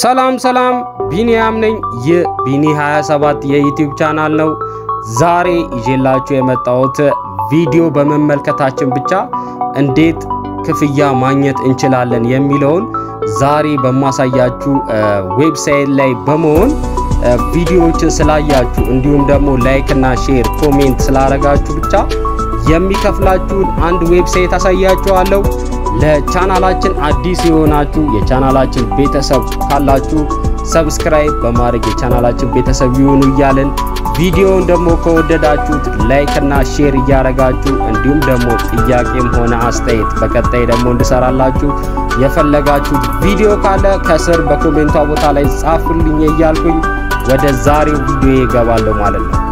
ሰላም ሰላም፣ ቢኒያም ነኝ። ይህ ቢኒ 27 የዩቲዩብ ቻናል ነው። ዛሬ ይዤላችሁ የመጣሁት ቪዲዮ በመመልከታችን ብቻ እንዴት ክፍያ ማግኘት እንችላለን የሚለውን ዛሬ በማሳያችሁ ዌብሳይት ላይ በመሆን ቪዲዮዎችን ስላያችሁ እንዲሁም ደግሞ ላይክ እና ሼር ኮሜንት ስላረጋችሁ ብቻ የሚከፍላችሁን አንድ ዌብሳይት አሳያችኋለሁ። ለቻናላችን አዲስ የሆናችሁ የቻናላችን ቤተሰብ ካላችሁ ሰብስክራይብ በማድረግ የቻናላችን ቤተሰብ ይሁኑ እያልን ቪዲዮውን ደግሞ ከወደዳችሁት ላይክ እና ሼር እያረጋችሁ እንዲሁም ደግሞ ጥያቄም ሆነ አስተያየት በቀጣይ ደግሞ እንድሰራላችሁ የፈለጋችሁት ቪዲዮ ካለ ከስር በኮሜንቷ ቦታ ላይ ጻፉልኝ እያልኩኝ ወደ ዛሬው ቪዲዮ ይገባለሁ ማለት ነው።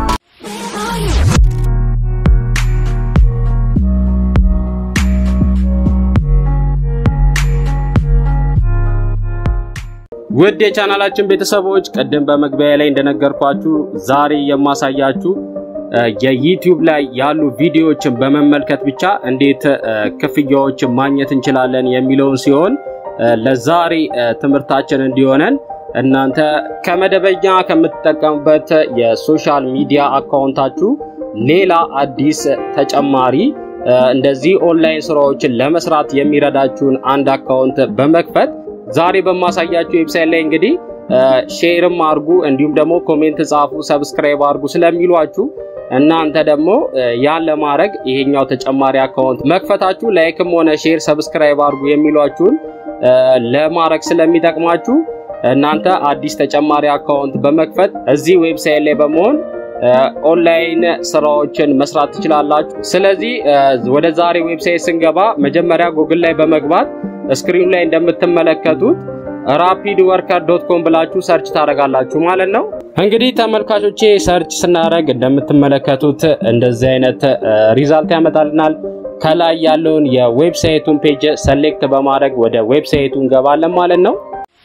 ውድ የቻናላችን ቤተሰቦች ቅድም በመግቢያ ላይ እንደነገርኳችሁ ዛሬ የማሳያችሁ የዩቲዩብ ላይ ያሉ ቪዲዮዎችን በመመልከት ብቻ እንዴት ክፍያዎችን ማግኘት እንችላለን የሚለውን ሲሆን ለዛሬ ትምህርታችን እንዲሆነን እናንተ ከመደበኛ ከምትጠቀሙበት የሶሻል ሚዲያ አካውንታችሁ ሌላ አዲስ ተጨማሪ እንደዚህ ኦንላይን ስራዎችን ለመስራት የሚረዳችሁን አንድ አካውንት በመክፈት ዛሬ በማሳያችሁ ዌብሳይት ላይ እንግዲህ ሼርም አድርጉ እንዲሁም ደግሞ ኮሜንት ጻፉ፣ ሰብስክራይብ አድርጉ ስለሚሏችሁ እናንተ ደግሞ ያን ለማድረግ ይሄኛው ተጨማሪ አካውንት መክፈታችሁ ላይክም ሆነ ሼር ሰብስክራይብ አድርጉ የሚሏችሁን ለማድረግ ስለሚጠቅማችሁ እናንተ አዲስ ተጨማሪ አካውንት በመክፈት እዚህ ዌብሳይት ላይ በመሆን ኦንላይን ስራዎችን መስራት ትችላላችሁ። ስለዚህ ወደ ዛሬ ዌብሳይት ስንገባ መጀመሪያ ጉግል ላይ በመግባት ስክሪኑ ላይ እንደምትመለከቱት ራፒድ ወርከር ዶት ኮም ብላችሁ ሰርች ታደርጋላችሁ ማለት ነው። እንግዲህ ተመልካቾቼ ሰርች ስናደርግ እንደምትመለከቱት እንደዚህ አይነት ሪዛልት ያመጣልናል። ከላይ ያለውን የዌብሳይቱን ፔጅ ሰሌክት በማድረግ ወደ ዌብሳይቱ እንገባለን ማለት ነው።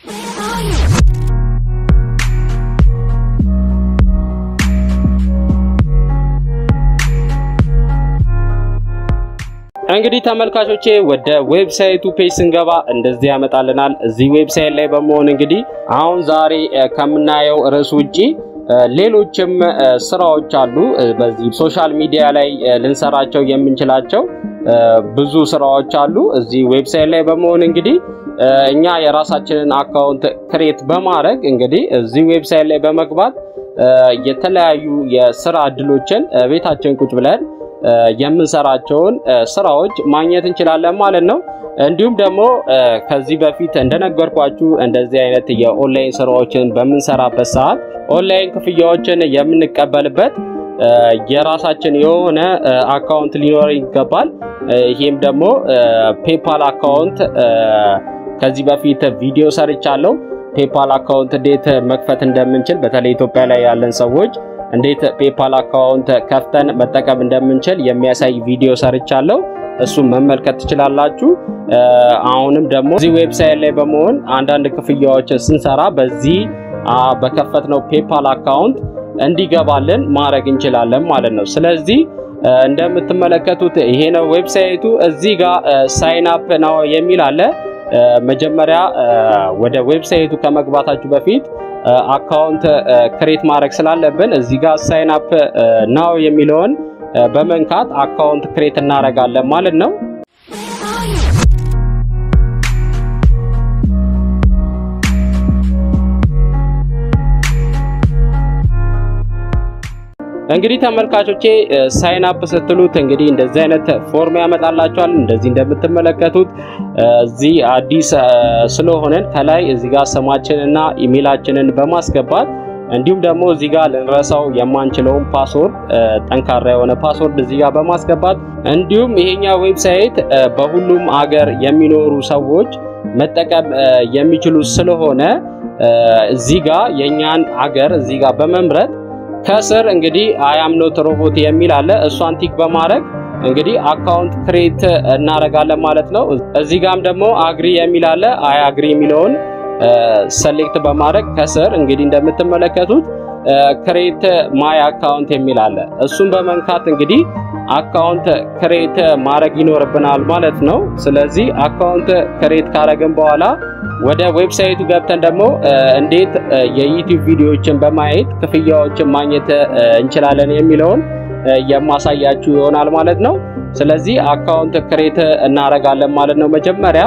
እንግዲህ ተመልካቾቼ ወደ ዌብሳይቱ ፔጅ ስንገባ እንደዚህ ያመጣልናል። እዚህ ዌብሳይት ላይ በመሆን እንግዲህ አሁን ዛሬ ከምናየው ርዕስ ውጪ ሌሎችም ስራዎች አሉ። በዚህ ሶሻል ሚዲያ ላይ ልንሰራቸው የምንችላቸው ብዙ ስራዎች አሉ። እዚህ ዌብሳይት ላይ በመሆን እንግዲህ እኛ የራሳችንን አካውንት ክሬት በማድረግ እንግዲህ እዚህ ዌብሳይት ላይ በመግባት የተለያዩ የስራ እድሎችን ቤታችን ቁጭ ብለን የምንሰራቸውን ስራዎች ማግኘት እንችላለን ማለት ነው። እንዲሁም ደግሞ ከዚህ በፊት እንደነገርኳችሁ እንደዚህ አይነት የኦንላይን ስራዎችን በምንሰራበት ሰዓት ኦንላይን ክፍያዎችን የምንቀበልበት የራሳችን የሆነ አካውንት ሊኖር ይገባል። ይህም ደግሞ ፔፓል አካውንት ከዚህ በፊት ቪዲዮ ሰርቻለሁ። ፔፓል አካውንት እንዴት መክፈት እንደምንችል በተለይ ኢትዮጵያ ላይ ያለን ሰዎች እንዴት ፔፓል አካውንት ከፍተን መጠቀም እንደምንችል የሚያሳይ ቪዲዮ ሰርቻለሁ። እሱም መመልከት ትችላላችሁ። አሁንም ደግሞ እዚህ ዌብሳይት ላይ በመሆን አንዳንድ ክፍያዎችን ስንሰራ በዚህ በከፈትነው ፔፓል አካውንት እንዲገባልን ማድረግ እንችላለን ማለት ነው። ስለዚህ እንደምትመለከቱት ይሄ ነው ዌብሳይቱ። እዚህ ጋር ሳይን አፕ ነው የሚል አለ። መጀመሪያ ወደ ዌብሳይቱ ከመግባታችሁ በፊት አካውንት ክሬት ማድረግ ስላለብን እዚህ ጋር ሳይን አፕ ናው የሚለውን በመንካት አካውንት ክሬት እናደርጋለን ማለት ነው። እንግዲህ ተመልካቾቼ ሳይን አፕ ስትሉት እንግዲህ እንደዚህ አይነት ፎርም ያመጣላችኋል። እንደዚህ እንደምትመለከቱት እዚህ አዲስ ስለሆነን ከላይ እዚህ ጋር ስማችንና ኢሜላችንን በማስገባት እንዲሁም ደግሞ እዚህ ጋር ልንረሳው የማንችለውን ፓስወርድ ጠንካራ የሆነ ፓስወርድ እዚህ ጋር በማስገባት እንዲሁም ይሄኛው ዌብሳይት በሁሉም አገር የሚኖሩ ሰዎች መጠቀም የሚችሉ ስለሆነ እዚህ ጋር የኛን አገር እዚህ ጋር በመምረጥ ከስር እንግዲህ አያም ኖት ሮቦት የሚል አለ። እሷን ቲክ በማድረግ እንግዲህ አካውንት ክሬት እናደርጋለን ማለት ነው። እዚህ ጋም ደግሞ አግሪ የሚል አለ። አይ አግሪ የሚለውን ሰሌክት በማድረግ ከስር እንግዲህ እንደምትመለከቱት ክሬት ማይ አካውንት የሚል አለ። እሱን በመንካት እንግዲህ አካውንት ክሬት ማድረግ ይኖርብናል ማለት ነው። ስለዚህ አካውንት ክሬት ካረግን በኋላ ወደ ዌብሳይቱ ገብተን ደግሞ እንዴት የዩቲዩብ ቪዲዮዎችን በማየት ክፍያዎችን ማግኘት እንችላለን የሚለውን የማሳያችሁ ይሆናል ማለት ነው። ስለዚህ አካውንት ክሬት እናረጋለን ማለት ነው መጀመሪያ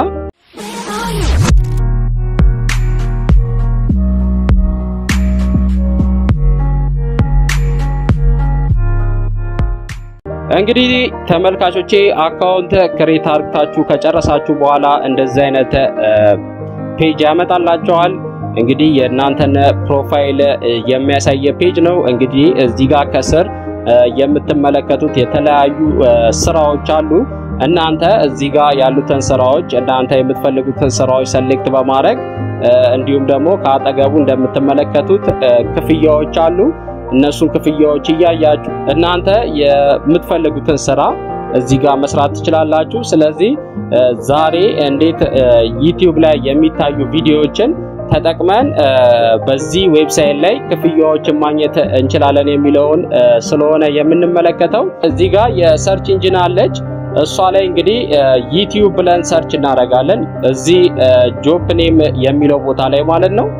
እንግዲህ ተመልካቾቼ አካውንት ክሬት አርግታችሁ ከጨረሳችሁ በኋላ እንደዚህ አይነት ፔጅ ያመጣላችኋል። እንግዲህ የእናንተን ፕሮፋይል የሚያሳይ ፔጅ ነው። እንግዲህ እዚህ ጋር ከስር የምትመለከቱት የተለያዩ ስራዎች አሉ። እናንተ እዚህ ጋር ያሉትን ስራዎች እናንተ የምትፈልጉትን ስራዎች ሰሌክት በማድረግ እንዲሁም ደግሞ ከአጠገቡ እንደምትመለከቱት ክፍያዎች አሉ። እነሱን ክፍያዎች እያያችሁ እናንተ የምትፈልጉትን ስራ እዚህ ጋር መስራት ትችላላችሁ። ስለዚህ ዛሬ እንዴት ዩቲዩብ ላይ የሚታዩ ቪዲዮዎችን ተጠቅመን በዚህ ዌብሳይት ላይ ክፍያዎችን ማግኘት እንችላለን የሚለውን ስለሆነ የምንመለከተው እዚህ ጋር የሰርች ኢንጂን አለች። እሷ ላይ እንግዲህ ዩቲዩብ ብለን ሰርች እናደርጋለን። እዚህ ጆብ ኔም የሚለው ቦታ ላይ ማለት ነው።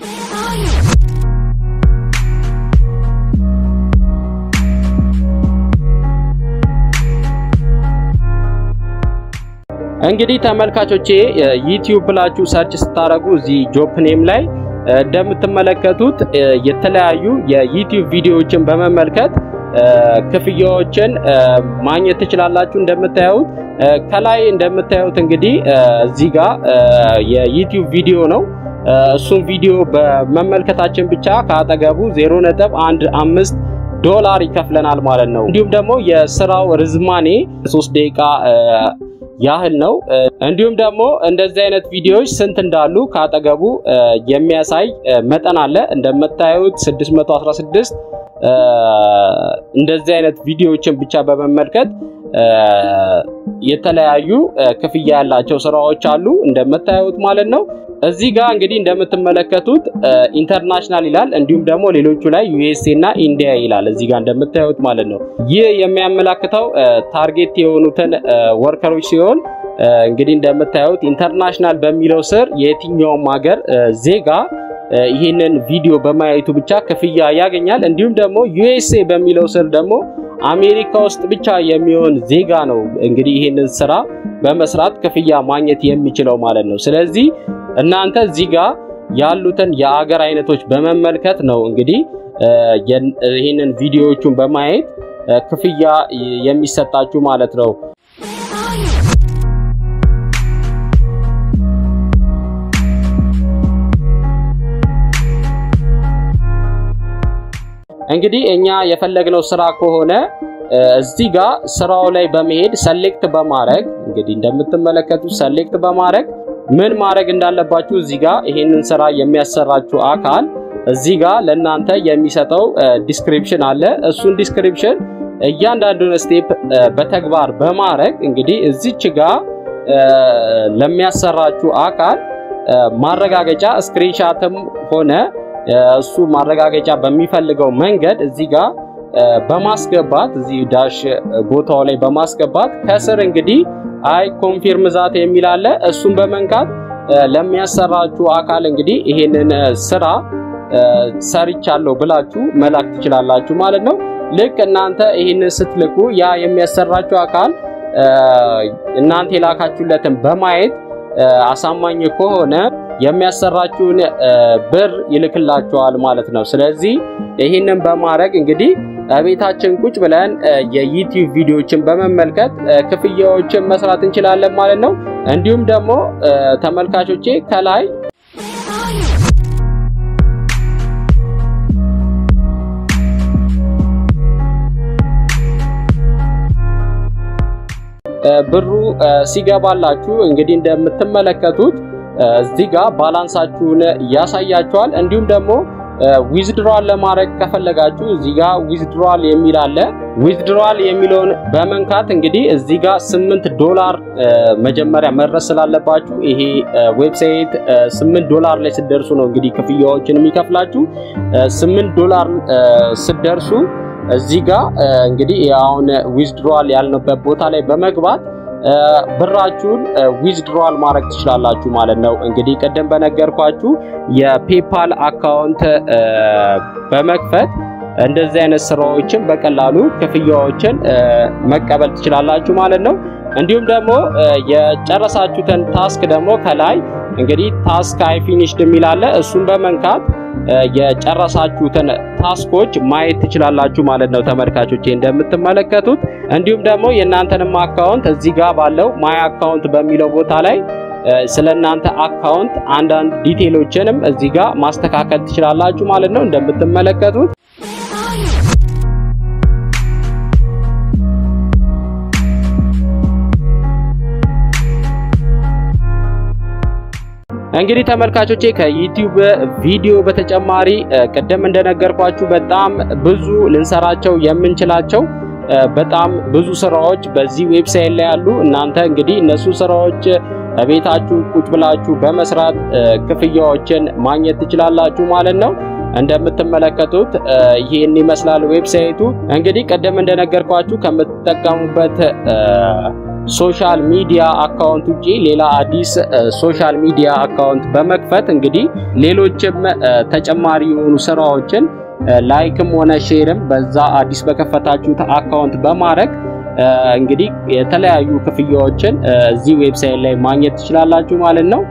እንግዲህ ተመልካቾቼ ዩቲዩብ ብላችሁ ሰርች ስታደርጉ እዚህ ጆብ ኔም ላይ እንደምትመለከቱት የተለያዩ የዩቲዩብ ቪዲዮዎችን በመመልከት ክፍያዎችን ማግኘት ትችላላችሁ። እንደምታዩት ከላይ እንደምታዩት እንግዲህ እዚህ ጋር የዩቲዩብ ቪዲዮ ነው። እሱን ቪዲዮ በመመልከታችን ብቻ ከአጠገቡ 0.15 ዶላር ይከፍለናል ማለት ነው። እንዲሁም ደግሞ የስራው ርዝማኔ 3 ደቂቃ ያህል ነው። እንዲሁም ደግሞ እንደዚህ አይነት ቪዲዮዎች ስንት እንዳሉ ካጠገቡ የሚያሳይ መጠን አለ። እንደምታዩት 616 እንደዚህ አይነት ቪዲዮዎችን ብቻ በመመልከት የተለያዩ ክፍያ ያላቸው ስራዎች አሉ እንደምታዩት ማለት ነው። እዚህ ጋር እንግዲህ እንደምትመለከቱት ኢንተርናሽናል ይላል። እንዲሁም ደግሞ ሌሎቹ ላይ ዩኤስኤ እና ኢንዲያ ይላል እዚህ ጋር እንደምታዩት ማለት ነው። ይህ የሚያመላክተው ታርጌት የሆኑትን ወርከሮች ሲሆን እንግዲህ እንደምታዩት ኢንተርናሽናል በሚለው ስር የትኛውም ሀገር ዜጋ ይህንን ቪዲዮ በማየቱ ብቻ ክፍያ ያገኛል። እንዲሁም ደግሞ ዩኤስኤ በሚለው ስር ደግሞ አሜሪካ ውስጥ ብቻ የሚሆን ዜጋ ነው እንግዲህ ይህንን ስራ በመስራት ክፍያ ማግኘት የሚችለው ማለት ነው። ስለዚህ እናንተ እዚህ ጋር ያሉትን የአገር አይነቶች በመመልከት ነው እንግዲህ ይህንን ቪዲዮዎቹን በማየት ክፍያ የሚሰጣችሁ ማለት ነው። እንግዲህ እኛ የፈለግነው ስራ ከሆነ እዚህ ጋር ስራው ላይ በመሄድ ሰሌክት በማድረግ እንግዲህ እንደምትመለከቱት ሰሌክት በማድረግ ምን ማድረግ እንዳለባችሁ እዚህ ጋር ይሄንን ስራ የሚያሰራችሁ አካል እዚህ ጋር ለእናንተ የሚሰጠው ዲስክሪፕሽን አለ። እሱን ዲስክሪፕሽን እያንዳንዱን ስቴፕ በተግባር በማድረግ እንግዲህ እዚች ጋር ለሚያሰራችሁ አካል ማረጋገጫ ስክሪንሻትም ሆነ እሱ ማረጋገጫ በሚፈልገው መንገድ እዚህ ጋር በማስገባት እዚህ ዳሽ ቦታው ላይ በማስገባት ከስር እንግዲህ አይ ኮንፊርም ዛት የሚል አለ። እሱን በመንካት ለሚያሰራችሁ አካል እንግዲህ ይሄንን ስራ ሰርቻለሁ ብላችሁ መላክ ትችላላችሁ ማለት ነው። ልክ እናንተ ይህንን ስትልኩ ያ የሚያሰራችሁ አካል እናንተ የላካችሁለትን በማየት አሳማኝ ከሆነ የሚያሰራችሁን ብር ይልክላችኋል ማለት ነው። ስለዚህ ይህንን በማድረግ እንግዲህ ቤታችን ቁጭ ብለን የዩቲዩብ ቪዲዮዎችን በመመልከት ክፍያዎችን መስራት እንችላለን ማለት ነው። እንዲሁም ደግሞ ተመልካቾቼ ከላይ ብሩ ሲገባላችሁ እንግዲህ እንደምትመለከቱት እዚህ ጋር ባላንሳችሁን ያሳያችኋል። እንዲሁም ደግሞ ዊዝድሯል ለማድረግ ከፈለጋችሁ እዚህ ጋር ዊዝድሯል የሚል አለ። ዊዝድሯል የሚለውን በመንካት እንግዲህ እዚህ ጋር 8 ዶላር መጀመሪያ መድረስ ስላለባችሁ ይሄ ዌብሳይት 8 ዶላር ላይ ስደርሱ ነው እንግዲህ ክፍያዎችን የሚከፍላችሁ። 8 ዶላር ስደርሱ እዚህ ጋር እንግዲህ አሁን ዊዝድሯል ያልንበት ቦታ ላይ በመግባት ብራችሁን ዊዝድሯል ማድረግ ትችላላችሁ ማለት ነው። እንግዲህ ቅድም በነገርኳችሁ የፔፓል አካውንት በመክፈት እንደዚህ አይነት ስራዎችን በቀላሉ ክፍያዎችን መቀበል ትችላላችሁ ማለት ነው። እንዲሁም ደግሞ የጨረሳችሁትን ታስክ ደግሞ ከላይ እንግዲህ ታስክ አይ ፊኒሽድ የሚል አለ። እሱን በመንካት የጨረሳችሁትን ታስኮች ማየት ትችላላችሁ ማለት ነው ተመልካቾቼ እንደምትመለከቱት። እንዲሁም ደግሞ የእናንተንም አካውንት እዚህ ጋር ባለው ማይ አካውንት በሚለው ቦታ ላይ ስለ እናንተ አካውንት አንዳንድ ዲቴሎችንም እዚህ ጋር ማስተካከል ትችላላችሁ ማለት ነው እንደምትመለከቱት። እንግዲህ ተመልካቾቼ ከዩቲዩብ ቪዲዮ በተጨማሪ ቅድም እንደነገርኳችሁ በጣም ብዙ ልንሰራቸው የምንችላቸው በጣም ብዙ ስራዎች በዚህ ዌብሳይት ላይ ያሉ። እናንተ እንግዲህ እነሱ ስራዎች ቤታችሁ ቁጭ ብላችሁ በመስራት ክፍያዎችን ማግኘት ትችላላችሁ ማለት ነው። እንደምትመለከቱት ይህን ይመስላል ዌብሳይቱ። እንግዲህ ቅድም እንደነገርኳችሁ ከምትጠቀሙበት ሶሻል ሚዲያ አካውንት ውጪ ሌላ አዲስ ሶሻል ሚዲያ አካውንት በመክፈት እንግዲህ ሌሎችም ተጨማሪ የሆኑ ስራዎችን ላይክም ሆነ ሼርም በዛ አዲስ በከፈታችሁት አካውንት በማድረግ እንግዲህ የተለያዩ ክፍያዎችን እዚህ ዌብሳይት ላይ ማግኘት ትችላላችሁ ማለት ነው።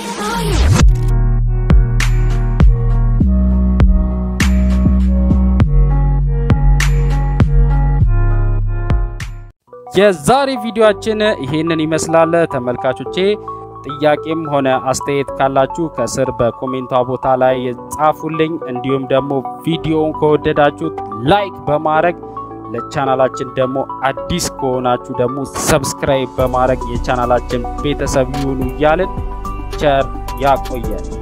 የዛሬ ቪዲዮአችን ይሄንን ይመስላል ተመልካቾቼ። ጥያቄም ሆነ አስተያየት ካላችሁ ከስር በኮሜንቷ ቦታ ላይ ጻፉልኝ። እንዲሁም ደግሞ ቪዲዮውን ከወደዳችሁት ላይክ በማድረግ ለቻናላችን ደግሞ አዲስ ከሆናችሁ ደግሞ ሰብስክራይብ በማድረግ የቻናላችን ቤተሰብ ይሁኑ እያልን ቸር ያቆየን።